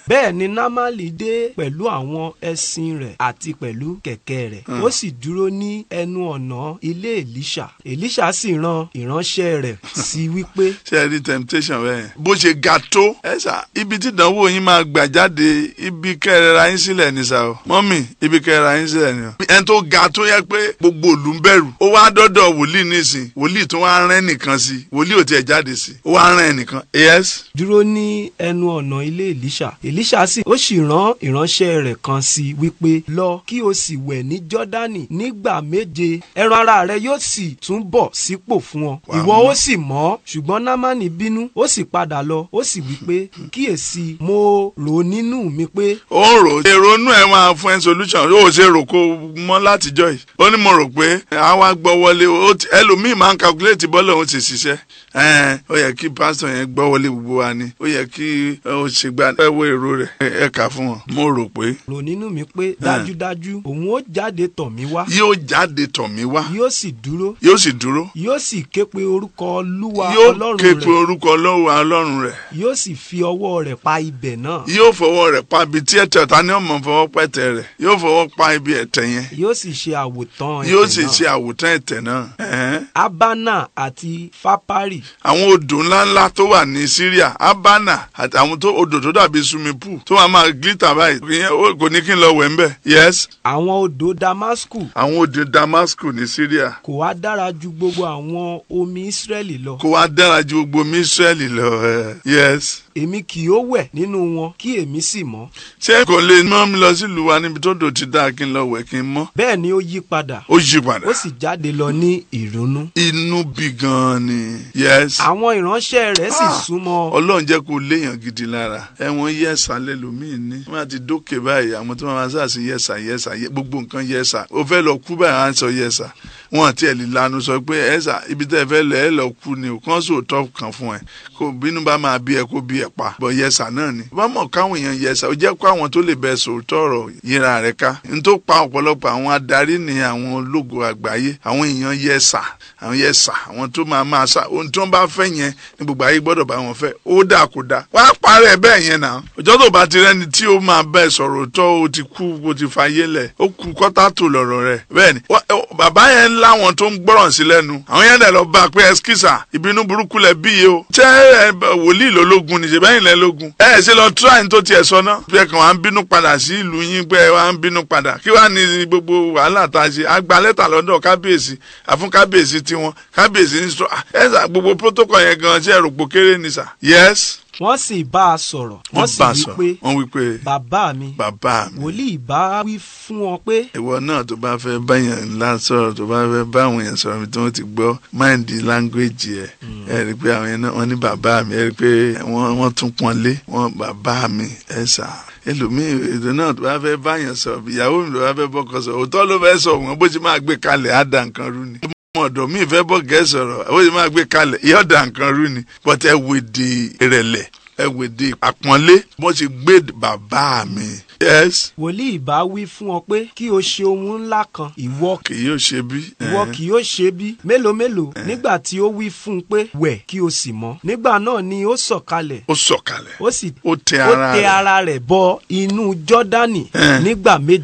bẹ́ẹ̀ ni námálì dé pẹ̀lú àwọn ẹṣin rẹ̀ àti pẹ̀lú kẹ̀kẹ́ rẹ̀ ó sì dúró ní ẹnu ọ̀nà ilé èlíṣà èlíṣà sì rán ìránṣẹ́ rẹ̀ sí wípé ṣe ẹ rí temptation bẹ́ẹ̀ bó ṣe ga tó ẹ sà ibi tí ìdánwò yín máa gbà jáde ibi kẹrẹra yín sílẹ̀ ní sà o mọ́mì ibi kẹrẹra yín sílẹ̀ ní o ẹni tó ga tó yẹ pé gbogbo òlù ń bẹ̀rù ó wá dọ́dọ̀ wòlíì nísìn wòlíì tó wá rán ẹnìkan sí wòlíì ò tiẹ̀ jáde sí ó wá rán ẹnìkan yes dúró ní ẹnu ọ̀nà ilé èlíṣà èlíṣà sì ó sì rán ìránṣẹ́ rẹ̀ kan sí wípé lọ kí o sì wẹ̀ ní jọ́dánì nígbà méje ẹran ara rẹ yóò sì tún bọ̀ sípò fún ọ Wàá ìwọ mọ̀. ó sì mọ́ ṣùgbọ́n námánì bínú ó sì padà lọ ó sì wípé kíyèsí mo rò nínú mi pé ó ń rò èrò inú ẹ máa fún ẹ solution ó ṣe rò kó mọ́ látijọ́ yìí ó ní mo rò pé àwa gbọ́ wọlé ó ti- ẹlòmíì máa ń calculate bọ́ọ̀lù òun ti ṣiṣẹ́ ẹ̀ẹ́n, ó yẹ kí pásítọ̀ yẹn gbọ́ wọlé gbogbo wa ni ó yẹ kí ó ṣe gba ẹ wo èrò rẹ̀ ẹ kà fún wọn mo rò pé rò nínú mi pé dájúdájú òun ó jáde tọ̀ mí wá yóò jáde tọ̀ mí wá yóò sì dúró yóò sì dúró yóò sì ké pe orúkọ olúwa yóò ọlọ́run ké pe rẹ̀ orúkọ ọlọ́run ọlọ́run rẹ̀ yóò sì fi ọwọ́ rẹ̀ pa ibẹ̀ náà yóò fọwọ́ rẹ̀ pa ibi tí ẹ̀tẹ̀ ta ni ọmọ fọwọ́ pẹ̀tẹ̀ rẹ̀ yóò fọwọ́ pa ibi ẹ̀tẹ̀ yẹn yóò sì ṣe àwòtán yóò ẹ̀tẹ̀ sì náà. ṣe àwòtán ẹ̀tẹ̀ náà. ẹ̀hẹ́n. abana àti fapari àwọn odò ńláńlá tó wà ní Syria Abana àti àwọn tó odò tó dàbí swimming pool tó wà máa glitter báyìí ìyẹn ó- kò ní kí n lọ wẹ̀ ń bẹ̀. yes àwọn odò damasku àwọn odò Damascus ní Syria kò wá dára ju gbogbo àwọn omi israẹli lọ kó wá dára ju gbogbo omi Israẹli lọ. ẹ. yes èmi kì yóò wẹ̀ nínú wọn kí èmi sì mọ́ ṣé kò lè mọ́ mi lọ sílùú wa níbi tó dò ti dáa kí n lọ wẹ̀ kí n mọ́ bẹ́ẹ̀ ni ó yí padà ó yí padà ó sì jáde lọ ní ìrònú inú bí gan ni yes. àwọn ìránṣẹ́ rẹ̀ sì súnmọ́ ọlọ́run jẹ́ kó léèyàn gidi lára ẹ̀wọ̀n yẹ̀sà lẹ́lòmíì ní wọ́n á ti dókè báyìí àwọn tó máa sáà sí yẹ̀sà yẹ̀sà yẹ- gbogbo nǹkan yẹ̀sà ó fẹ́ lọ kú báyìí á sọ yẹ̀sà wọn àti ẹ̀ lè lanu sọ pé ẹ̀sà ibi tẹ́ ẹ fẹ́ lọ ẹ lọ kú ni o kàn sóòótọ́ kan fún ẹ kó bínú bá máa bí ẹ kó bí ẹ pa bọ̀ yẹ̀sà náà ni bá mọ̀ káwọn èèyàn yẹ̀sà ó jẹ́ kó àwọn tó lè bẹ sòótọ́ ọ̀rọ̀ yíra rẹ̀ ká n tó pa ọ̀pọ̀lọpọ̀ àwọn adarí ni àwọn ológo àgbáyé àwọn èèyàn yẹ̀sà àwọn yẹ̀sà àwọn tó máa máa sá ohun tí wọ́n bá fẹ́ yẹn ní gbogbo ayé gbọ́dọ̀ bá wọn fẹ́ ó dà kó dà wàá parẹ́ bẹ́ẹ̀ yẹn náà ọjọ́ tó bá ti rẹ́ni tí ó máa bẹ́ẹ̀ sọ̀rọ̀ tó o ti kú o ti fayé lẹ̀ ó kú kọ́tà tó lọ̀rọ̀ rẹ̀ bẹ́ẹ̀ ni wá- ó- bàbá yẹn láwọn tó ń gbọ́ràn sí lẹ́nu àwọn yẹn dẹ̀ lọ bá a pé ẹskísà ìbínú burúkú lẹ bí yìí o ṣé ẹ bẹ- wòlíì lológun ni ṣèbẹ́yìn lẹ lógun ẹ ẹ ṣe lọ tíráìn tó tiẹ̀ sọ náà bí ẹ kàn wá ń bínú padà sí ìlú yín pé ẹ wá ń bínú padà kí wàá ní gbogbo wàhálà tá a ṣe a gba lẹ́tà lọ́dọ̀ kábíyèsí àfún kábíyèsí tiwọn kábíyèsí ní sọ ẹ sà gbogbo protocol yẹn gan ṣe ẹrù pò kéré ni sà yes wọ́n sì bá a sọ̀rọ̀ wọ́n sì bá a wí sọ pé wọ́n wí pé bàbá mi bàbá mi wòlíì bá wí fún wọn pé ìwọ náà tó bá fẹ́ báyàn ńlá sọ̀rọ̀ tó bá fẹ́ bá àwọn èèyàn sọ̀rọ̀ tí wọ́n ti gbọ́ máìndì láńgbéjì ẹ̀ ẹ rí i pé àwọn yẹn náà wọ́n ní bàbá mi ẹ rí i pé wọ́n wọ́n tún pọ́n lé wọ́n bàbá mi ẹ sà ẹlòmíì èdè náà tó bá fẹ́ báyàn sọ̀rọ̀ ìyàwó mi tó bá fẹ́ bọ́kọ sọ̀rọ̀ òótọ́ ló fẹ́ sọ wọn bó ṣe máa gbé kalẹ̀ á da nǹkan rú ni ọmọ ọ̀dọ̀ mi fẹ́ bọ́ gẹ́ sọ̀rọ̀ bó ṣe máa gbé kalẹ̀ yóò da nǹkan rú ni but ẹ wèdè ìrẹ̀lẹ̀ ẹ wèdè àpọ́nlé bó ṣe gbé bàbá mi yes wòlíì bá wí fún ọ pé kí o ṣe ohun ńlá kan ìwọ kì yóò ṣe bí. ìwọ kì yóò ṣe bí mélòó mélòó nígbà tí ó wí fún un pé wẹ̀ kí o sì mọ́ nígbà náà ni ó sọ̀kalẹ̀ ó sọ̀kalẹ̀ ó sì ó tẹ ó ara tẹ rẹ̀ ara rẹ̀ bọ inú jọ́dánì Eh. nígbà méje